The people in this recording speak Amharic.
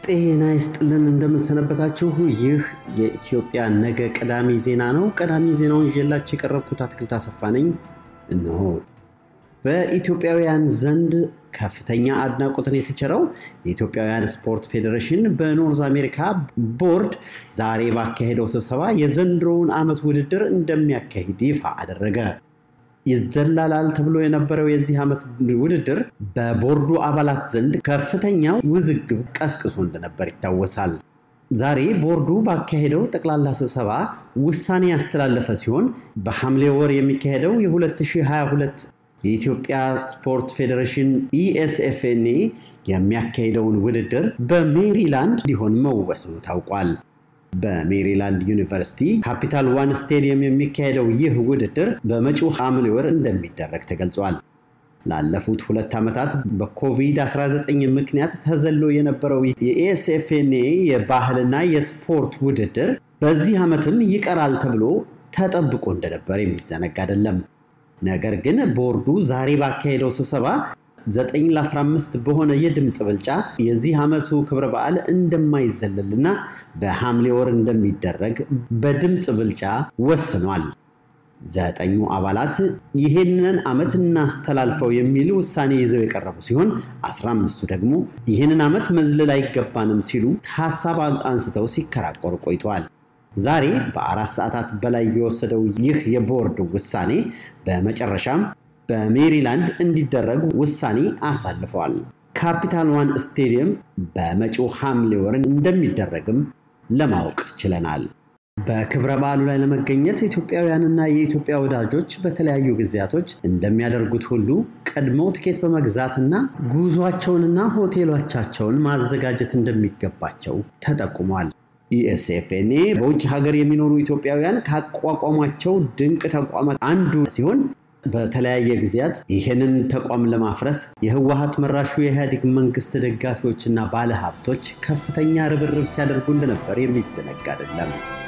ጤና ይስጥልን እንደምንሰነበታችሁ። ይህ የኢትዮጵያ ነገ ቀዳሚ ዜና ነው። ቀዳሚ ዜናውን ይዤላችሁ የቀረብኩት አትክልት አሰፋ ነኝ። እነሆ በኢትዮጵያውያን ዘንድ ከፍተኛ አድናቆትን የተቸረው የኢትዮጵያውያን ስፖርት ፌዴሬሽን በኖርዝ አሜሪካ ቦርድ ዛሬ ባካሄደው ስብሰባ የዘንድሮውን ዓመት ውድድር እንደሚያካሂድ ይፋ አደረገ። ይዘላላል ተብሎ የነበረው የዚህ ዓመት ውድድር በቦርዱ አባላት ዘንድ ከፍተኛ ውዝግብ ቀስቅሶ እንደነበር ይታወሳል። ዛሬ ቦርዱ ባካሄደው ጠቅላላ ስብሰባ ውሳኔ ያስተላለፈ ሲሆን በሐምሌ ወር የሚካሄደው የ2022 የኢትዮጵያ ስፖርት ፌዴሬሽን ኢኤስኤፍኤንኤ የሚያካሄደውን ውድድር በሜሪላንድ እንዲሆን መወሰኑ ታውቋል። በሜሪላንድ ዩኒቨርሲቲ ካፒታል ዋን ስቴዲየም የሚካሄደው ይህ ውድድር በመጪው ሐምሌ ወር እንደሚደረግ ተገልጿል። ላለፉት ሁለት ዓመታት በኮቪድ-19 ምክንያት ተዘሎ የነበረው የኤስኤፍኤንኤ የባህልና የስፖርት ውድድር በዚህ ዓመትም ይቀራል ተብሎ ተጠብቆ እንደነበር የሚዘነጋ አይደለም። ነገር ግን ቦርዱ ዛሬ ባካሄደው ስብሰባ 9 ለ15 በሆነ የድምፅ ብልጫ የዚህ ዓመቱ ክብረ በዓል እንደማይዘለልና በሐምሌ ወር እንደሚደረግ በድምፅ ብልጫ ወስኗል። ዘጠኙ አባላት ይህንን ዓመት እናስተላልፈው የሚል ውሳኔ ይዘው የቀረቡ ሲሆን 15ቱ ደግሞ ይህንን ዓመት መዝለል አይገባንም ሲሉ ሀሳብ አንስተው ሲከራከሩ ቆይተዋል። ዛሬ በአራት ሰዓታት በላይ የወሰደው ይህ የቦርድ ውሳኔ በመጨረሻም በሜሪላንድ እንዲደረግ ውሳኔ አሳልፈዋል። ካፒታል ዋን ስቴዲየም በመጪው ሐምሌ ወር እንደሚደረግም ለማወቅ ችለናል። በክብረ በዓሉ ላይ ለመገኘት ኢትዮጵያውያንና የኢትዮጵያ ወዳጆች በተለያዩ ጊዜያቶች እንደሚያደርጉት ሁሉ ቀድመው ትኬት በመግዛትና ጉዟቸውንና ሆቴሎቻቸውን ማዘጋጀት እንደሚገባቸው ተጠቁሟል። ኢኤስኤፍኤንኤ በውጭ ሀገር የሚኖሩ ኢትዮጵያውያን ካቋቋሟቸው ድንቅ ተቋማት አንዱ ሲሆን በተለያየ ጊዜያት ይህንን ተቋም ለማፍረስ የህወሀት መራሹ የኢህአዴግ መንግስት ደጋፊዎችና ባለሀብቶች ከፍተኛ ርብርብ ሲያደርጉ እንደነበር የሚዘነጋ አይደለም።